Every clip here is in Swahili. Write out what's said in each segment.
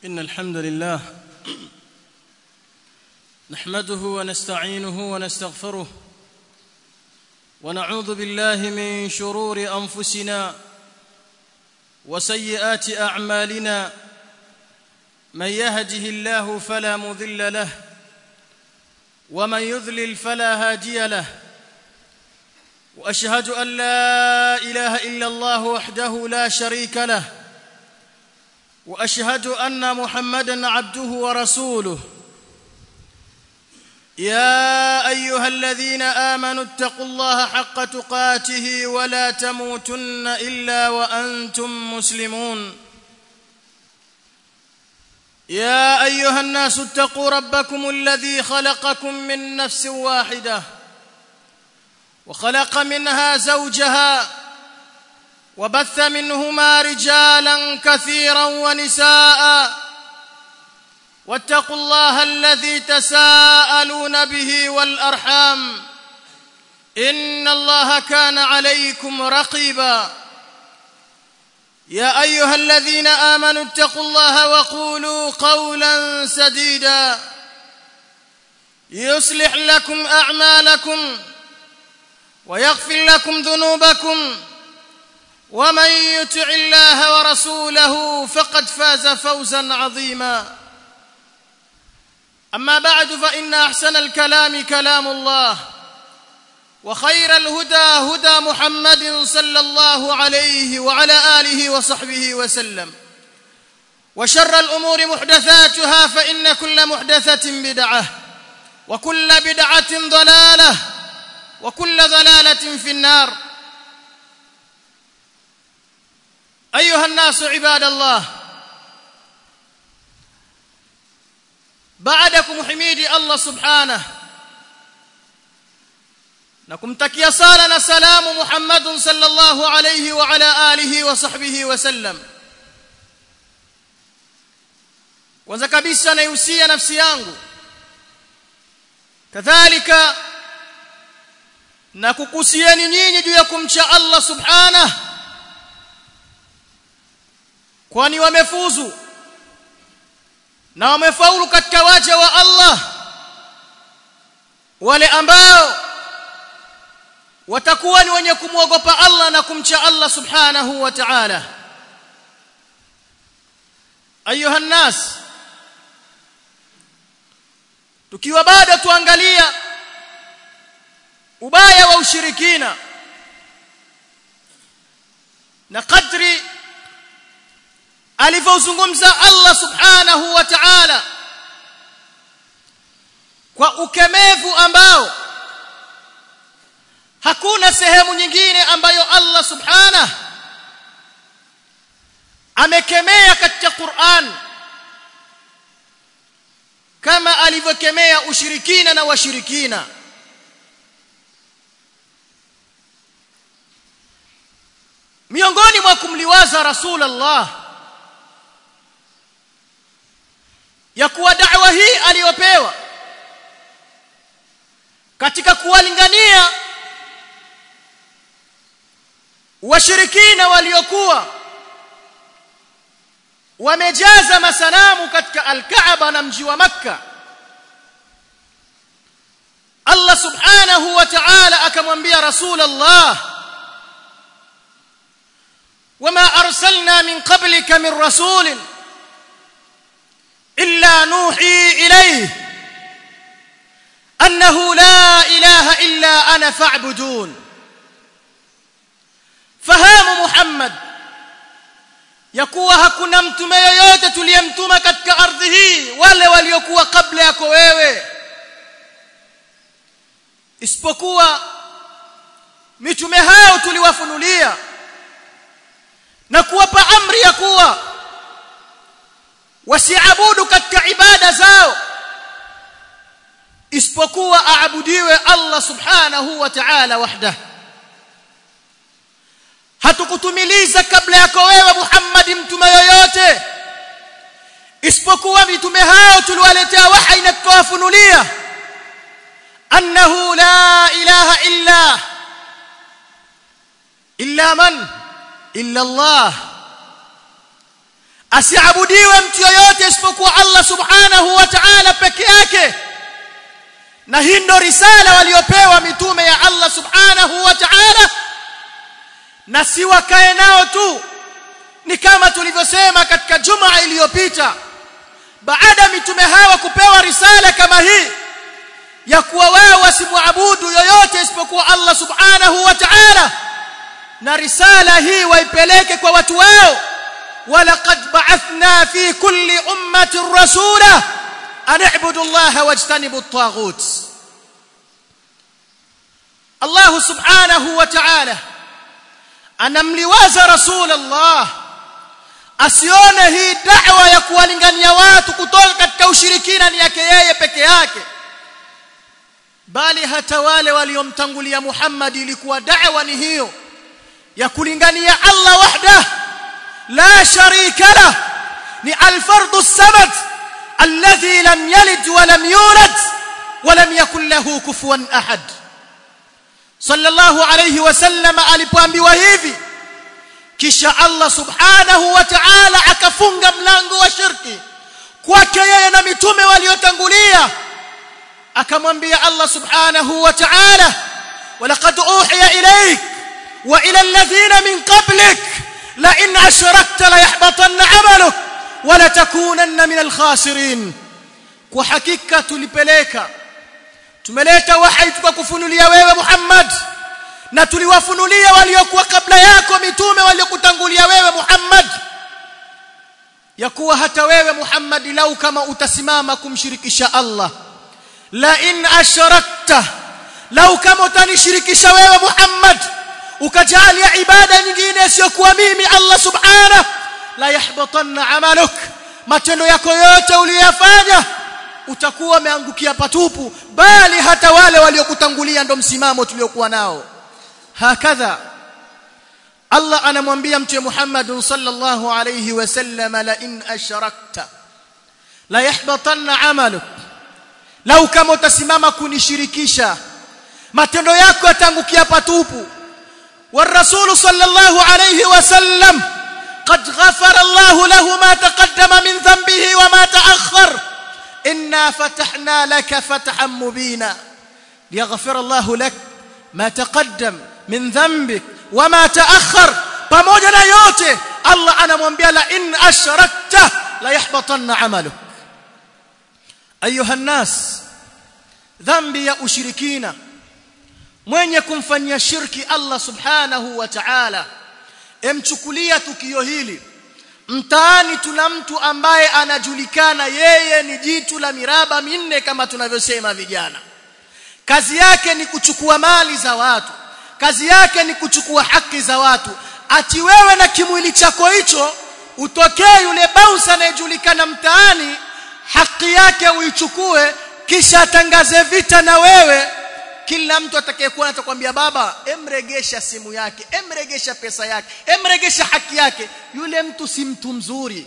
إن الحمد لله نحمده ونستعينه ونستغفره ونعوذ بالله من شرور أنفسنا وسيئات أعمالنا من يهده الله فلا مضل له ومن يذلل فلا هادي له واشهد ان لا اله الا الله وحده لا شريك له واشهد ان محمدا عبده ورسوله يا ايها الذين امنوا اتقوا الله حق تقاته ولا تموتن الا وانتم مسلمون يا ايها الناس اتقوا ربكم الذي خلقكم من نفس واحده وخلق منها زوجها وبث منهما رجالا كثيرا ونساء واتقوا الله الذي تساءلون به والارحام ان الله كان عليكم رقيبا يا ايها الذين امنوا اتقوا الله وقولوا قولا سديدا يصلح لكم اعمالكم ويغفر لكم ذنوبكم ومن يطع الله ورسوله فقد فاز فوزا عظيما اما بعد فان احسن الكلام كلام الله وخير الهدى هدى محمد صلى الله عليه وعلى اله وصحبه وسلم وشر الامور محدثاتها فان كل محدثه بدعه وكل بدعه ضلاله وكل ضلاله في النار ايها الناس عباد الله بعدكم حميدي الله سبحانه na kumtakia sala na salamu Muhammad sallallahu alayhi wa ala alihi wa sahbihi wa sallam kwanza kabisa naihusia nafsi yangu kadhalika na kukusieni nyinyi juu ya kumcha Allah subhanahu kwani wamefuzu na wamefaulu katika waja wa Allah wale ambao watakuwa ni wenye kumwogopa Allah na kumcha Allah subhanahu wa ta'ala ayuha nas tukiwa bado tuangalia ubaya wa ushirikina na kadri alivyozungumza Allah subhanahu wa ta'ala kwa ukemevu ambao hakuna sehemu nyingine ambayo Allah subhanahu amekemea katika Qur'an kama alivyokemea ushirikina na washirikina miongoni mwa kumliwaza rasulullah ya kuwa da'wa hii aliyopewa katika kuwalingania washirikina waliokuwa wamejaza masanamu katika al-Kaaba na mji wa Makka Allah subhanahu wa ta'ala akamwambia Rasulullah wama arsalna min qablika min rasulin illa nuhi ilayhi annahu la ilaha illa ana fa'budun fahamu Muhammad ya kuwa hakuna mtume yoyote tuliyemtuma katika ardhi hii wale waliokuwa kabla yako wewe isipokuwa mitume hao tuliwafunulia na kuwapa amri ya kuwa wasiabudu katika ibada zao isipokuwa aabudiwe Allah subhanahu wa ta'ala wahdahu hatukutumiliza kabla yako wewe Muhammad mtume yoyote isipokuwa mitume hao tuliwaletea wahi na tukawafunulia annahu la ilaha illa illa man illa Allah asiabudiwe mtu yoyote isipokuwa Allah subhanahu wa ta'ala peke yake na hii ndo risala waliopewa mitume ya Allah subhanahu wa ta'ala na si wakae nao tu ni kama tulivyosema katika juma iliyopita baada mitume hawa kupewa risala kama hii ya kuwa wao wasimwabudu yoyote isipokuwa Allah subhanahu wa ta'ala na risala hii waipeleke kwa watu wao ولقد بعثنا في كل أمة رسولا أن اعبدوا الله واجتنبوا الطاغوت الله سبحانه وتعالى anamliwaza rasul Allah asione hii da'wa ya kuwalingania watu kutoka katika ushirikina ni yake yeye peke yake bali hata wale waliomtangulia Muhammad ilikuwa da'wa ni hiyo ya kulingania Allah wahdahu لا شريك له ni الفرد الصمد الذي لم يلد ولم يولد ولم يكن له كفوا احد صلى الله عليه وسلم alipoambiwa hivi kisha Allah subhanahu wa ta'ala akafunga mlango wa shirki kwake yeye na mitume waliotangulia akamwambia Allah subhanahu wa ta'ala ولقد اوحي اليك والى الذين من قبلك لئن أشركت ليحبطن عملك ولتكونن من الخاسرين kwa hakika tulipeleka tumeleta wahi tukakufunulia wewe Muhammad na tuliwafunulia waliokuwa kabla yako mitume waliokutangulia wewe Muhammad ya kuwa hata wewe Muhammad lau kama utasimama kumshirikisha Allah la in ashrakta lau kama utanishirikisha wewe Muhammad ukajalia ibada nyingine isiyokuwa mimi Allah subhanahu la yahbatanna amaluk matendo yako yote uliyofanya utakuwa umeangukia patupu bali hata wale waliokutangulia ndo msimamo tuliokuwa nao hakadha Allah anamwambia mtume Muhammad sallallahu alayhi wasallam la in ashrakta la yahbatanna amaluk lau kama utasimama kunishirikisha matendo yako yatangukia patupu والرسول صلى الله عليه وسلم قد غفر الله له ما تقدم من ذنبه وما تأخر إنا فتحنا لك فتحا مبينا ليغفر الله لك ما تقدم من ذنبك وما تأخر pamoja na yote Allah anamwambia la in ashrakta la yahbatanna amaluk ayuha nas dhambi ya ushirikina mwenye kumfanyia shirki Allah subhanahu wa ta'ala emchukulia tukio hili mtaani tuna mtu ambaye anajulikana yeye ni jitu la miraba minne kama tunavyosema vijana kazi yake ni kuchukua mali za watu kazi yake ni kuchukua haki za watu ati wewe na kimwili chako hicho utokee yule bouncer anayejulikana mtaani haki yake uichukue kisha atangaze vita na wewe kila mtu atakayekuwa atakwambia baba emregesha simu yake emregesha pesa yake emregesha haki yake yule mtu si mtu mzuri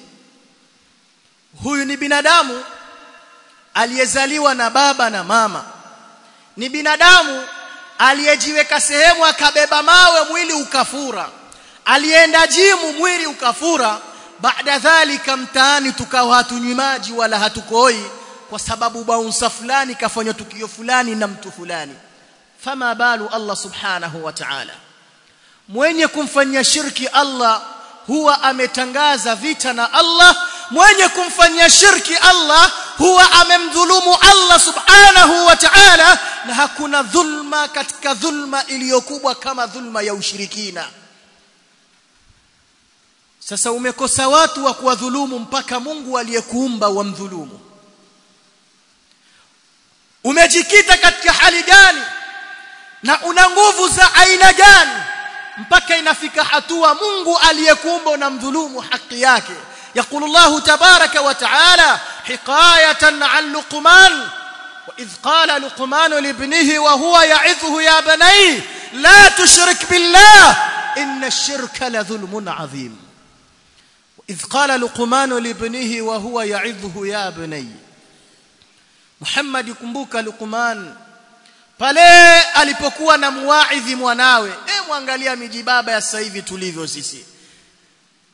huyu ni binadamu aliyezaliwa na baba na mama ni binadamu aliyejiweka sehemu akabeba mawe mwili ukafura alienda jimu mwili ukafura baada dhalika mtaani tukawa hatunywi maji wala hatukoi kwa sababu baunsa fulani kafanya tukio fulani na mtu fulani fama balu Allah subhanahu wa ta'ala mwenye kumfanyia shirki Allah huwa ametangaza vita na Allah mwenye kumfanyia shirki Allah huwa amemdhulumu Allah subhanahu wa ta'ala na hakuna dhulma katika dhulma iliyokubwa kama dhulma ya ushirikina sasa umekosa watu wa kuwadhulumu mpaka Mungu aliyekuumba wamdhulumu umejikita katika hali gani na una nguvu za aina gani mpaka inafika hatua Mungu aliyekuumba unamdhulumu haki yake يقول الله تبارك وتعالى حكاية عن لقمان وإذ قال لقمان لابنه وهو يعظه يا بني لا تشرك بالله إن الشرك لظلم عظيم وإذ قال لقمان لابنه وهو يعظه يا بني Muhammad kumbuka Luqman pale alipokuwa na muwaidhi mwanawe eh mwangalia miji baba ya sasa hivi tulivyo sisi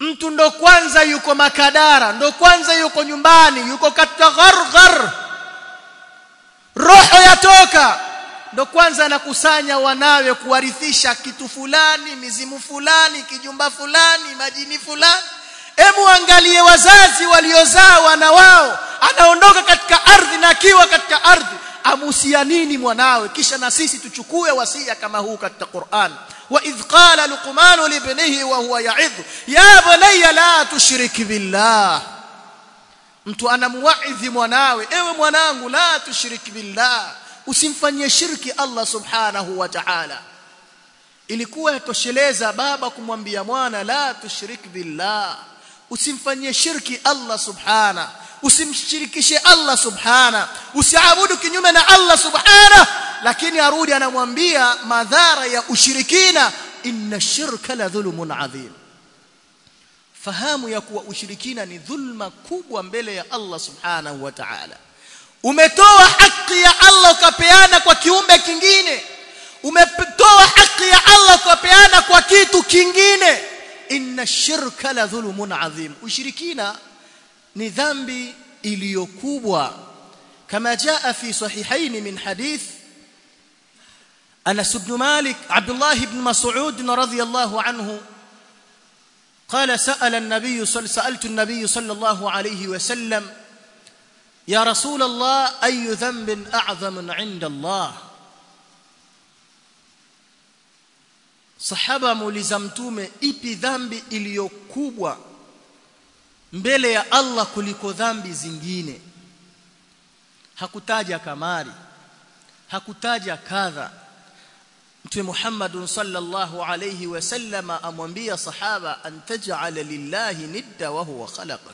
mtu ndo kwanza yuko makadara ndo kwanza yuko nyumbani yuko katika gharghar roho yatoka ndo kwanza anakusanya wanawe kuwarithisha kitu fulani mizimu fulani kijumba fulani majini fulani Hebu angalie wazazi waliozaa wana wao anaondoka katika ardhi na akiwa katika ardhi amusia nini mwanawe kisha na sisi tuchukue wasia kama huu katika Qur'an wa idh qala luqman li ibnihi wa huwa ya'idh ya bunayya la tushrik billah mtu anamuwaidhi mwanawe ewe mwanangu la tushrik billah usimfanyie shirki Allah subhanahu wa ta'ala ilikuwa yatosheleza baba kumwambia mwana la tushrik billah usimfanyie shirki Allah subhana usimshirikishe Allah subhana usiabudu kinyume na Allah subhana lakini arudi anamwambia madhara ya ushirikina inna shirka la dhulmun adhim fahamu ya kuwa ushirikina ni dhulma kubwa mbele ya Allah subhanahu wa ta'ala umetoa haki ya Allah ukapeana kwa kiumbe kingine umetoa haki ya Allah ukapeana kwa kitu kingine inna shirka la dhulmun adhim ushirikina ni dhambi iliyokubwa kama jaa fi sahihain min hadith Anas ibn Malik Abdullah ibn Mas'ud radhiyallahu anhu قال سأل النبي صلى سألت النبي صلى الله عليه وسلم يا رسول الله أي ذنب أعظم عند الله sahaba muuliza mtume ipi dhambi iliyokubwa mbele ya Allah kuliko dhambi zingine hakutaja kamari hakutaja kadha mtume Muhammad sallallahu alayhi wasallam amwambia sahaba an taj'ala lillahi nidda wa huwa khalaqak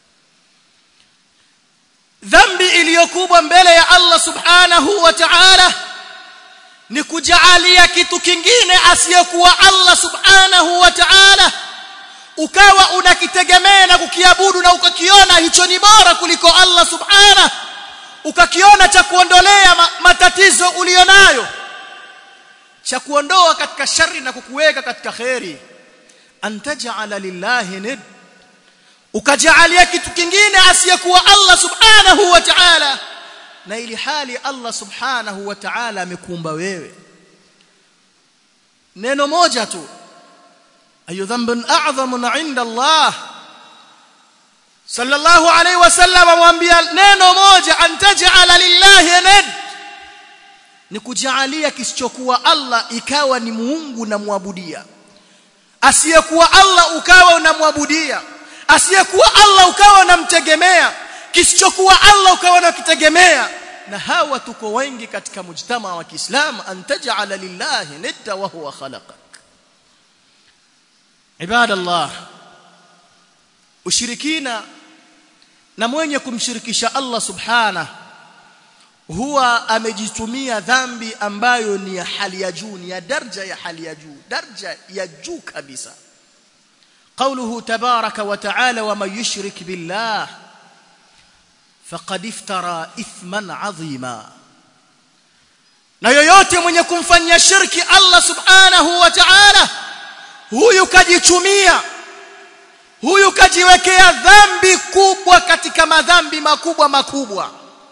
dhambi iliyokubwa mbele ya Allah subhanahu wa ta'ala ni kujaalia kitu kingine asiyekuwa Allah subhanahu wa ta'ala ukawa unakitegemea na kukiabudu na ukakiona hicho ni bora kuliko Allah subhanahu ukakiona cha kuondolea matatizo ulionayo cha kuondoa katika shari na kukuweka katika khairi antaj'ala lillahi nid ukajaalia kitu kingine asiyekuwa Allah subhanahu wa ta'ala na ili hali Allah subhanahu wa ta'ala amekuumba wewe neno moja tu ayu dhanbun a'zamun 'inda Allah sallallahu alayhi wasallam amwambia neno moja antaj'ala lillahi nid ni kujaalia kisichokuwa Allah ikawa ni muungu na muabudia asiyekuwa Allah ukawa unamwabudia asiyekuwa Allah ukawa unamtegemea kisichokuwa Allah ukawa unakitegemea na hawa tuko wengi katika mujtama wa Kiislamu antaj'ala lillahi nidda wa huwa khalaqak ibadallah ushirikina na mwenye kumshirikisha Allah subhanahu huwa amejitumia dhambi ambayo ni ya hali ya juu ni ya daraja ya hali ya juu daraja ya juu kabisa قوله تبارك وتعالى ومن يشرك بالله فقد افترى اثما عظيما na yoyote mwenye kumfanyia shirki Allah subhanahu wa ta'ala huyu kajichumia huyu kajiwekea dhambi kubwa katika madhambi makubwa makubwa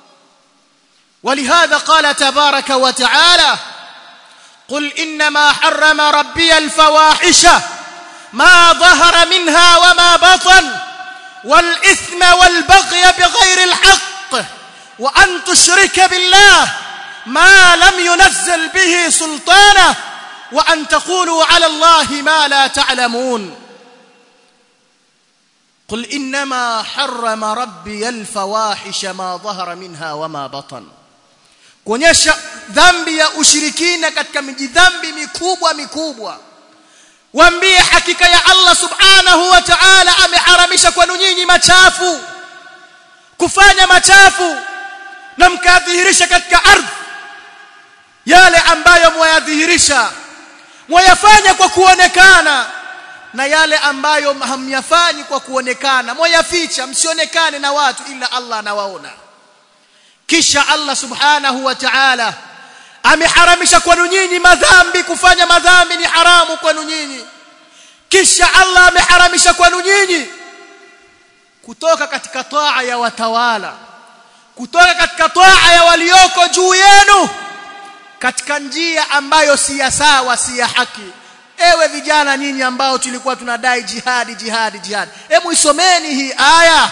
ولهذا قال تبارك وتعالى قل انما حرم ربي الفواحش ما ظهر منها وما بطن والاثم والبغي بغير الحق وان تشرك بالله ما لم ينزل به سلطانه وان تقولوا على الله ما لا تعلمون قل انما حرم ربي الفواحش ما ظهر منها وما بطن kuonyesha dhambi ya ushirikina katika mijidhambi mikubwa mikubwa waambie hakika ya Allah subhanahu wa ta'ala ameharamisha kwenu nyinyi machafu kufanya machafu na mkadhihirisha katika ardhi yale ambayo mwayadhihirisha mwayafanya kwa kuonekana na yale ambayo hamyafanyi kwa kuonekana mwayaficha msionekane na watu ila Allah anawaona kisha Allah subhanahu wa ta'ala ameharamisha kwenu nyinyi madhambi kufanya madhambi ni haramu kwenu nyinyi kisha Allah ameharamisha kwenu nyinyi kutoka katika taa ya watawala kutoka katika taa ya walioko juu yenu katika njia ambayo si ya sawa si ya haki ewe vijana nyinyi ambao tulikuwa tunadai jihadi jihadi jihadi hebu isomeni hii aya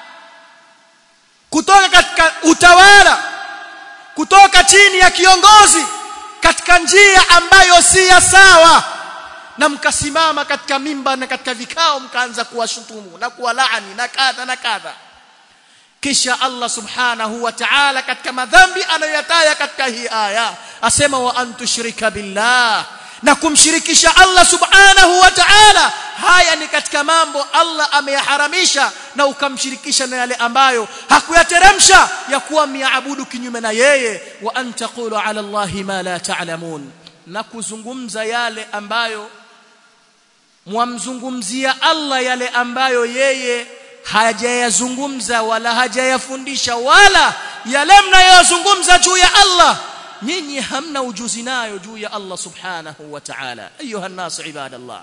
kutoka katika utawala kutoka chini ya kiongozi katika njia ambayo si ya sawa na mkasimama katika mimba na katika vikao mkaanza kuwashutumu na kuwalaani na kadha na kadha kisha Allah subhanahu wa ta'ala katika madhambi anayoyataya katika hii aya asema wa antushrika billah na kumshirikisha Allah subhanahu wa ta'ala haya ni katika mambo Allah ameyaharamisha na ukamshirikisha na yale ambayo hakuyateremsha ya kuwa miabudu kinyume na yeye wa antaqulu ala Allah ma la ta'lamun na kuzungumza yale ambayo mwamzungumzia Allah yale ambayo yeye hajayazungumza wala hajayafundisha wala yale mnayozungumza juu ya Allah nyinyi hamna ujuzi nayo juu ya Allah subhanahu wa ta'ala ayuha nas ibadallah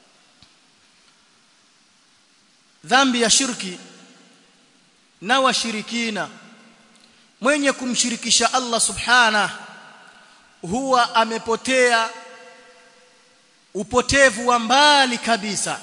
dhambi ya shirki na washirikina mwenye kumshirikisha Allah subhanahu huwa amepotea upotevu wa mbali kabisa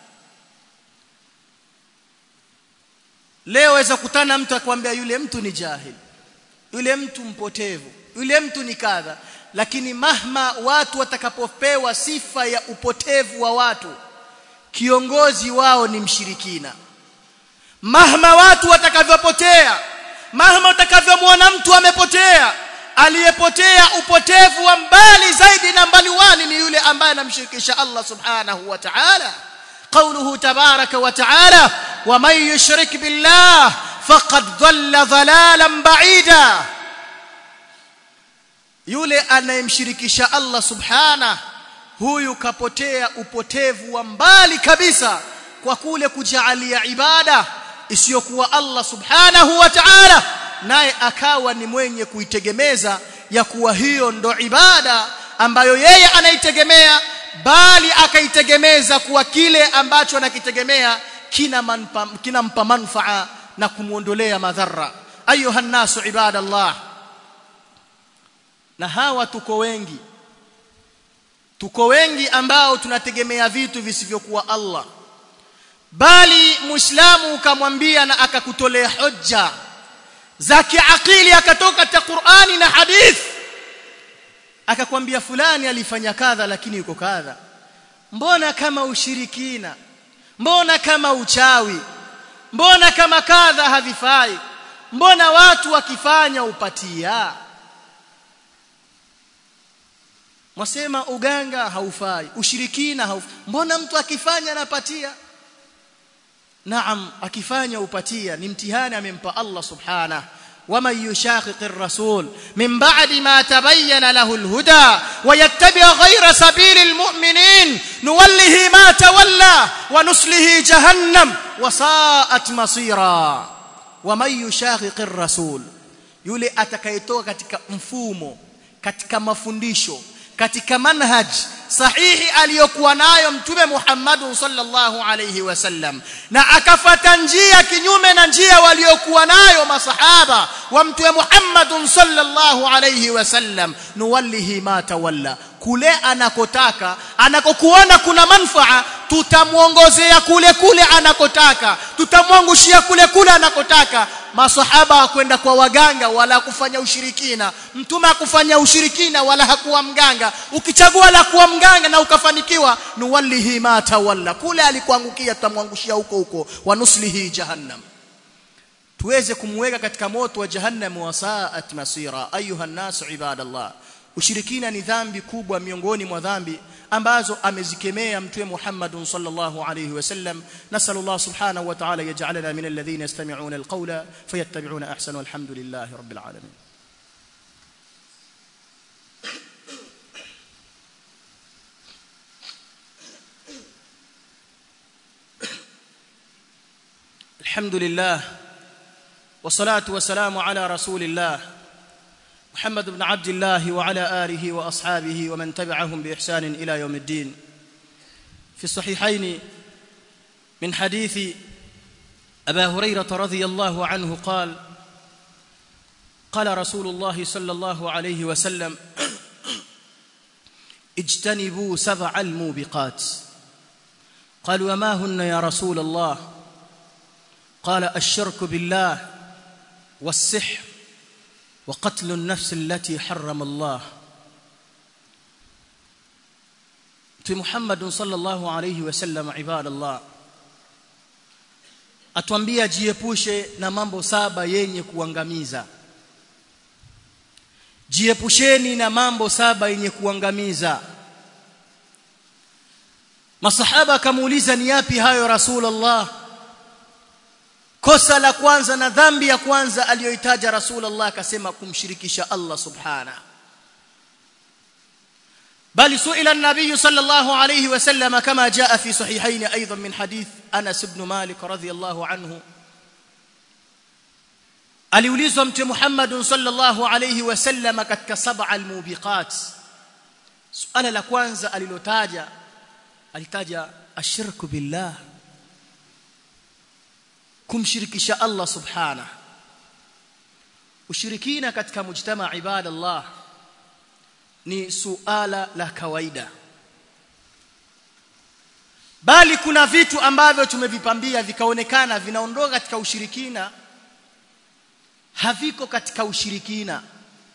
leo waweza kutana mtu akwambia yule mtu ni jahil yule mtu mpotevu yule mtu ni kadha lakini mahma watu watakapopewa sifa ya upotevu wa watu kiongozi wao ni mshirikina mahma watu watakavyopotea mahma utakavyomwona mtu amepotea aliyepotea upotevu wa mbali zaidi na mbali wali ni yule ambaye anamshirikisha Allah subhanahu wa ta'ala قوله تبارك وتعالى ومن يشرك بالله فقد ضل ضلالا بعيدا yule anayemshirikisha Allah subhana huyu kapotea upotevu wa mbali kabisa kwa kule kujaalia ibada isiyokuwa Allah subhanahu wa ta'ala naye akawa ni mwenye kuitegemeza ya kuwa hiyo ndo ibada ambayo yeye anaitegemea bali akaitegemeza kuwa kile ambacho anakitegemea kina manpa, kinampa manfaa na kumuondolea madhara ayuha nasu ibadallah na hawa tuko wengi tuko wengi ambao tunategemea vitu visivyokuwa Allah bali muislamu ukamwambia na akakutolea hoja za kiakili akatoka katika Qur'ani na hadith akakwambia fulani alifanya kadha lakini yuko kadha mbona kama ushirikina mbona kama uchawi mbona kama kadha havifai mbona watu wakifanya upatia mwasema uganga haufai ushirikina haufai mbona mtu akifanya anapatia naam akifanya upatia ni mtihani amempa Allah subhanahu ومن يشاقق الرسول من بعد ما تبين له الهدى ويتبع غير سبيل المؤمنين نوله ما تولى ونسله جهنم وساءت مصيرا ومن يشاقق الرسول yule atakayetoka katika mfumo katika mafundisho katika manhaj sahihi aliyokuwa nayo mtume Muhammad sallallahu alayhi wasallam na akafata njia kinyume na njia waliokuwa nayo masahaba wa mtume Muhammad sallallahu alayhi wasallam nuwallihi ma tawalla kule anakotaka anakokuona kuna manfaa tutamuongozea kule kule anakotaka tutamwangushia kule kule anakotaka masahaba hakwenda kwa waganga wala kufanya ushirikina mtume hakufanya ushirikina wala hakuwa mganga ukichagua la kuwa mganga na ukafanikiwa nuwallihi ma tawalla kule alikuangukia tutamwangushia huko huko wanuslihi jahannam tuweze kumweka katika moto wa jahannam wa saat masira ayuha nas ibadallah ushirikina ni dhambi kubwa miongoni mwa dhambi ambazo amezikemea mtume Muhammad sallallahu alayhi wasallam nasallallahu subhanahu wa ta'ala yaj'alana min alladhina yastami'una alqawla fayattabi'una ahsana walhamdulillahi rabbil alamin الحمد لله والصلاه والسلام على رسول الله محمد بن عبد الله وعلى آله وأصحابه ومن تبعهم بإحسان إلى يوم الدين في الصحيحين من حديث أبا هريرة رضي الله عنه قال قال رسول الله صلى الله عليه وسلم اجتنبوا سبع الموبقات قالوا وما هن يا رسول الله قال الشرك بالله والسحر وقتل النفس التي حرم الله في محمد صلى الله عليه وسلم عباد الله atuambia jiepushe na mambo saba yenye kuangamiza jiepusheni na mambo saba yenye kuangamiza masahaba akamuuliza ni yapi hayo rasulullah kosa la kwanza na dhambi ya kwanza aliyoitaja rasulullah akasema kumshirikisha Allah subhana bali suila an-nabiy sallallahu alayhi wasallam kama jaa fi sahihayn aidan min hadith Anas ibn Malik radhiyallahu anhu aliulizwa mtume Muhammad sallallahu alayhi wasallam katika sab'a al-mubiqat suala la kwanza alilotaja alitaja ashirku billah kumshirikisha Allah subhana ushirikina katika mujtama ibadallah ni suala la kawaida bali kuna vitu ambavyo tumevipambia vikaonekana vinaondoka katika ushirikina haviko katika ushirikina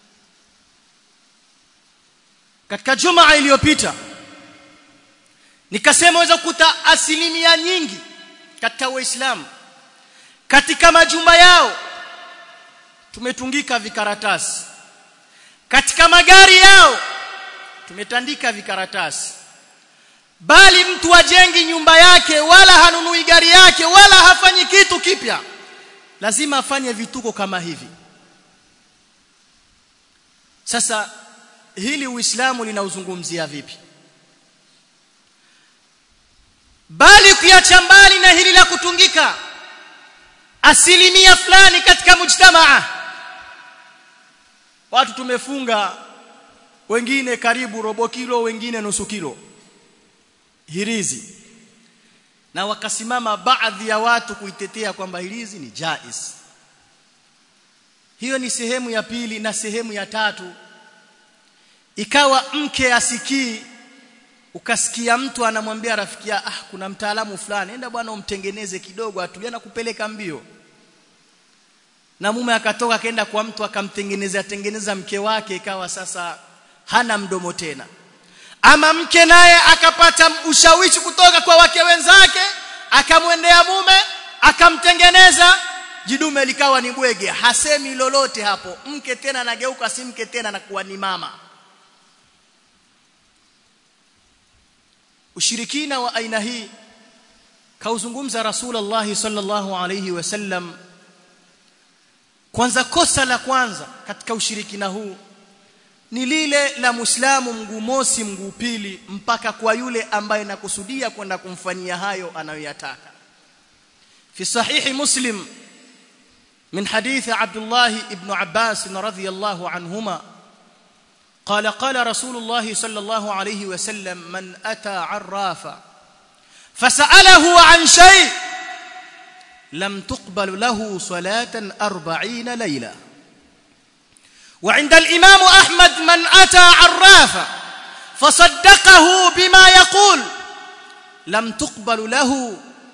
katika jumaa iliyopita nikasema waweza kukuta asilimia nyingi katika waislamu katika majumba yao tumetungika vikaratasi katika magari yao tumetandika vikaratasi bali mtu ajengi nyumba yake wala hanunui gari yake wala hafanyi kitu kipya lazima afanye vituko kama hivi sasa hili uislamu linauzungumzia vipi bali kuacha mbali na hili la kutungika asilimia fulani katika mujtamaa watu tumefunga wengine karibu robo kilo wengine nusu kilo hirizi na wakasimama baadhi ya watu kuitetea kwamba hirizi ni jaiz hiyo ni sehemu ya pili na sehemu ya tatu ikawa mke asikii ukasikia mtu anamwambia rafiki ah kuna mtaalamu fulani enda bwana umtengeneze kidogo atulia na kupeleka mbio na mume akatoka akaenda kwa mtu akamtengenezea tengeneza mke wake ikawa sasa hana mdomo tena ama mke naye akapata ushawishi kutoka kwa wake wenzake akamwendea mume akamtengeneza jidume likawa ni bwege hasemi lolote hapo mke tena anageuka si mke tena anakuwa ni mama ushirikina wa aina hii kauzungumza rasulullah sallallahu alayhi wasallam kwanza kosa la kwanza katika ushirikina huu ni lile la muislamu mguu mosi mguu pili mpaka kwa yule ambaye nakusudia kwenda kumfanyia hayo anayoyataka fi sahihi muslim min hadith abdullah ibn abbas radhiyallahu anhuma قال قال رسول الله صلى الله عليه وسلم من أتى عرافا فسأله عن شيء لم تقبل له صلاة أربعين ليلة وعند الإمام أحمد من أتى عرافا فصدقه بما يقول لم تقبل له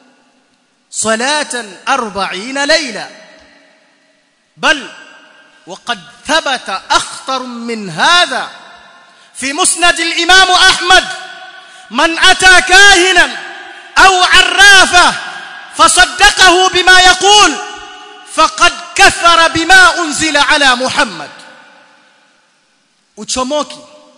صلاة أربعين ليلة بل وقد ثبت أخطر من هذا في مسند الإمام أحمد من أتى كاهنا أو عرافة فصدقه بما يقول فقد كفر بما أنزل على محمد uchomoki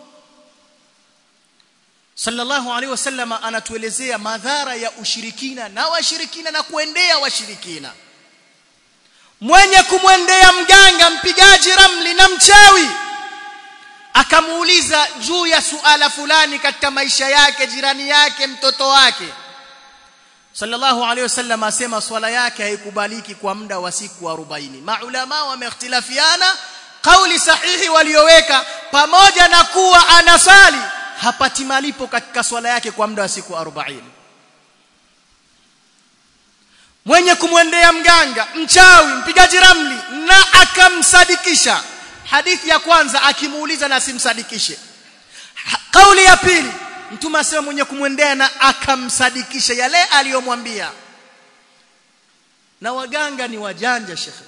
sallallahu alaihi wasallam anatuelezea madhara ya ushirikina na washirikina na kuendea washirikina mwenye kumwendea mganga mpigaji ramli na mchawi akamuuliza juu ya suala fulani katika maisha yake jirani yake mtoto wake sallallahu alaihi wasallam asema swala yake haikubaliki kwa muda wa siku 40 maulama wameikhtilafiana kauli sahihi walioweka pamoja na kuwa anasali hapati malipo katika swala yake kwa muda wa siku 40 mwenye kumwendea mganga mchawi mpigaji ramli na akamsadikisha hadithi ya kwanza akimuuliza na simsadikishe kauli ya pili mtume asema mwenye kumwendea na akamsadikisha yale aliyomwambia na waganga ni wajanja shekhe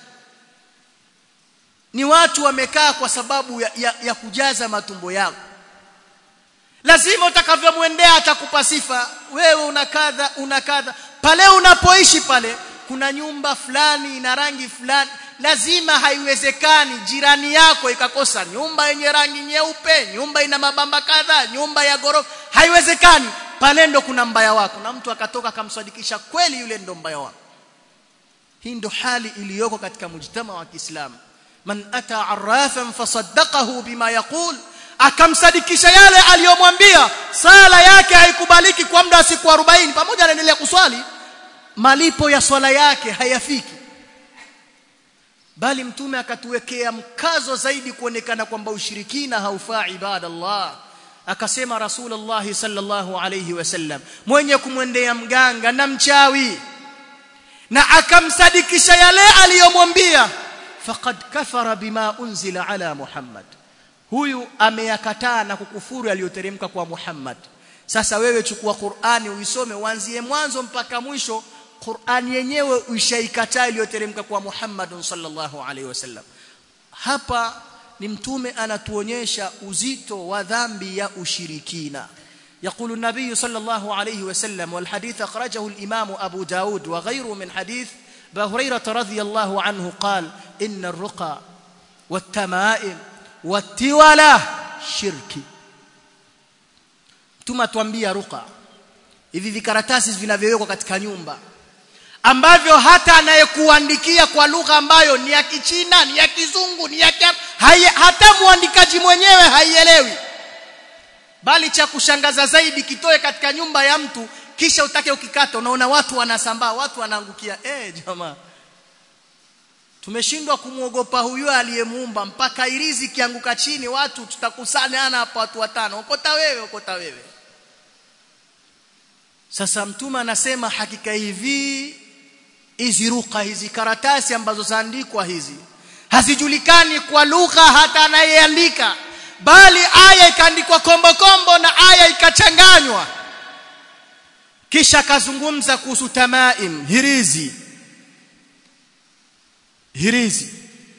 ni watu wamekaa kwa sababu ya, ya, ya kujaza matumbo yao lazima utakavyomwendea atakupa sifa wewe una kadha una kadha pale unapoishi pale kuna nyumba fulani ina rangi fulani lazima haiwezekani jirani yako ikakosa nyumba yenye rangi nyeupe nyumba ina mabamba kadha nyumba ya gorofa haiwezekani pale ndo kuna mbaya wako na mtu akatoka akamsadikisha kweli yule ndo mbaya wako hii ndo hali iliyoko katika mujtama wa Kiislamu man ata arrafan fasaddaqahu bima yaqul akamsadikisha yale aliyomwambia sala yake haikubaliki kwa muda wa siku 40 pamoja anaendelea kuswali malipo ya swala yake hayafiki bali mtume akatuwekea mkazo zaidi kuonekana kwamba ushirikina haufaa ibadallah akasema rasulullah sallallahu alayhi wasallam mwenye kumwendea mganga na mchawi na akamsadikisha yale aliyomwambia faqad kafara bima unzila ala muhammad huyu ameyakataa na kukufuru aliyoteremka kwa Muhammad sasa wewe chukua Qur'ani uisome uanzie mwanzo mpaka mwisho Qur'ani yenyewe ushaikataa iliyoteremka kwa Muhammad sallallahu alaihi wasallam hapa ni mtume anatuonyesha uzito wa dhambi ya ushirikina يقول النبي صلى الله عليه وسلم والحديث أخرجه الإمام أبو داود وغيره من حديث بهريرة رضي الله عنه قال إن الرقى والتمائم watiwala shirki tumatuambia ruqa hivi vikaratasi vinavyowekwa katika nyumba ambavyo hata anayekuandikia kwa lugha ambayo ni ya kichina ni ya kizungu ni ya kia, haya, hata muandikaji mwenyewe haielewi bali cha kushangaza zaidi kitoe katika nyumba ya mtu kisha utake ukikata unaona watu wanasambaa watu wanaangukia eh jamaa tumeshindwa kumuogopa huyo aliyemuumba mpaka irizi kianguka chini watu tutakusanyana hapa watu watano okota wewe okota wewe sasa mtume anasema hakika hivi hizi ruka hizi karatasi ambazo zaandikwa hizi hazijulikani kwa lugha hata anayeandika bali aya ikaandikwa kombo kombo na aya ikachanganywa kisha kazungumza kuhusu tamaim hirizi hirizi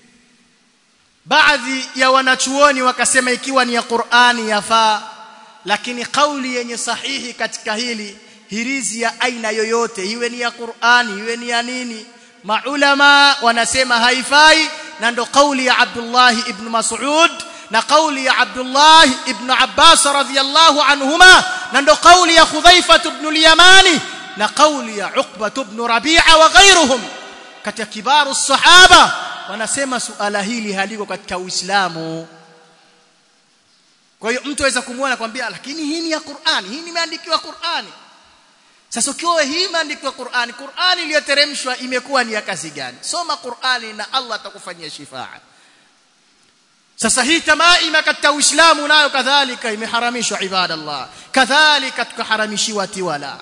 baadhi ya wanachuoni wakasema ikiwa ni ya Qur'ani yafaa lakini kauli yenye sahihi katika hili hirizi ya aina yoyote iwe ni ya Qur'ani iwe ni ya nini maulama wanasema haifai na ndo kauli ya Abdullah ibn Mas'ud na kauli ya Abdullah ibn Abbas radhiyallahu anhuma na ndo kauli ya Khudhaifa ibn al-Yamani na kauli ya Uqba ibn Rabi'a wa ghayruhum katika kibaru sahaba wanasema suala hili haliko katika Uislamu kwa hiyo mtu aweza kumuona kwambia lakini hii ni ya Qur'ani hii imeandikiwa Qur'ani sasa ukiwa hii imeandikiwa Qur'ani Qur'ani iliyoteremshwa imekuwa ni ya kazi gani soma Qur'ani na Allah atakufanyia shifaa sasa hii tamaima katika Uislamu nayo kadhalika imeharamishwa ibadallah kadhalika tukaharamishiwa tiwala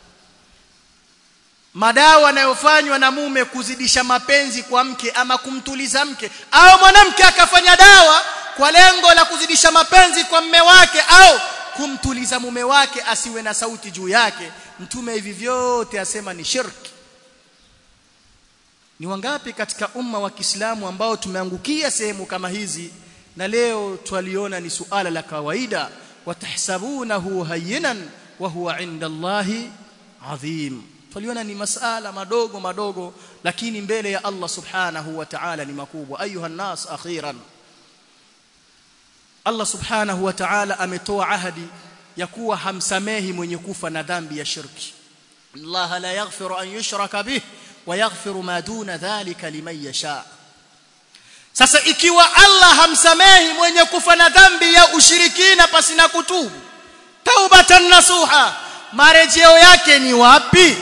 madawa yanayofanywa na mume kuzidisha mapenzi kwa mke ama kumtuliza mke au mwanamke akafanya dawa kwa lengo la kuzidisha mapenzi kwa mme wake au kumtuliza mume wake asiwe na sauti juu yake mtume hivi vyote asema ni shirki ni wangapi katika umma wa Kiislamu ambao tumeangukia sehemu kama hizi na leo twaliona ni suala la kawaida watahsabunahu hayyinan wa huwa inda Allahi adhim twaliona ni masala madogo madogo lakini mbele ya Allah subhanahu wa ta'ala ni makubwa ayuha nas akhiran Allah subhanahu wa ta'ala ametoa ahadi ya kuwa hamsamehi mwenye kufa na dhambi ya shirki Allah la yaghfiru an yushraka bih wa yaghfiru ma duna dhalika liman yasha sasa ikiwa Allah hamsamehi mwenye kufa na dhambi ya ushirikina pasina kutubu taubatan nasuha marejeo yake ni wapi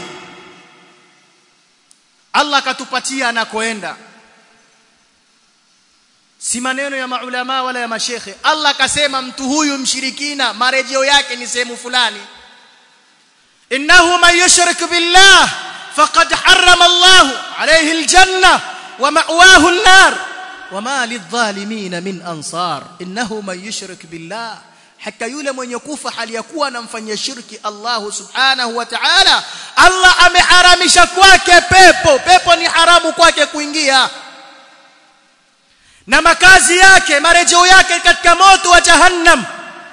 Allah akatupatia anakoenda si maneno ya maulama wala ya mashekhe Allah akasema mtu huyu mshirikina marejeo yake ni sehemu fulani innahu man yushrik billah faqad harrama Allah alayhi aljanna wa ma'wahu an-nar wama lidh-dhalimin min ansar innahu man yushrik billah hata yule mwenye kufa hali ya kuwa anamfanyia shirki Allah subhanahu wa ta'ala Allah ameharamisha kwake pepo pepo ni haramu kwake kuingia na makazi yake marejeo yake katika moto wa jahannam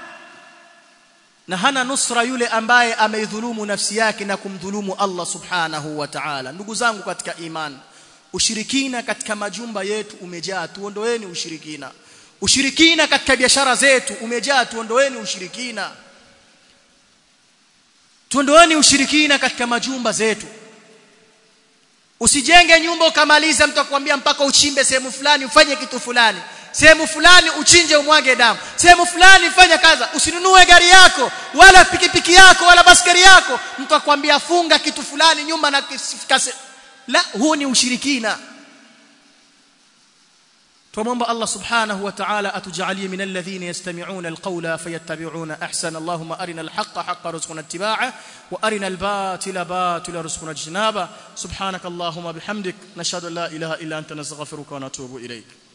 na hana nusra yule ambaye ameidhulumu nafsi yake na kumdhulumu Allah subhanahu wa ta'ala ndugu zangu katika imani ushirikina katika majumba yetu umejaa tuondoeni ushirikina ushirikina katika biashara zetu umejaa tuondoeni ushirikina tuondoeni ushirikina katika majumba zetu usijenge nyumba ukamaliza mtu akwambia mpaka uchimbe sehemu fulani ufanye kitu fulani sehemu fulani uchinje umwage damu sehemu fulani fanya kaza usinunue gari yako wala pikipiki yako wala baskari yako mtu akwambia funga kitu fulani nyumba na kase... la huu ni ushirikina tumomba Allah subhanahu wa ta'ala atujalie min alladhina yastami'una alqawla fayattabi'una ahsana Allahumma arina alhaqqa haqqan warzuqna ittiba'a wa arina albatila batila warzuqna ijtinaba subhanakallahumma bihamdik nashhadu an la ilaha illa anta nastaghfiruka wa natubu ilayk